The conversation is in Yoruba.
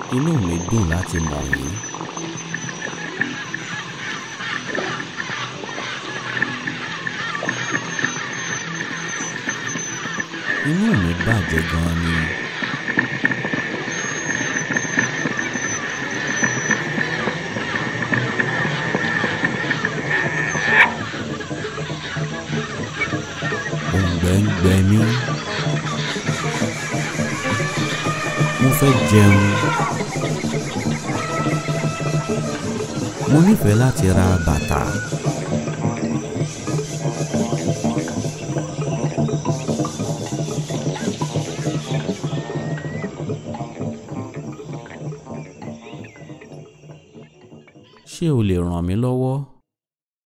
inú mi dùn láti mọ̀ yín. inú mi bàjẹ́ gan-an ni. òǹgbẹ ń gbẹ mí. mo fẹ́ jẹun. mo nífẹ̀ẹ́ láti ra bàtà. ṣé o lè ràn mí lọ́wọ́?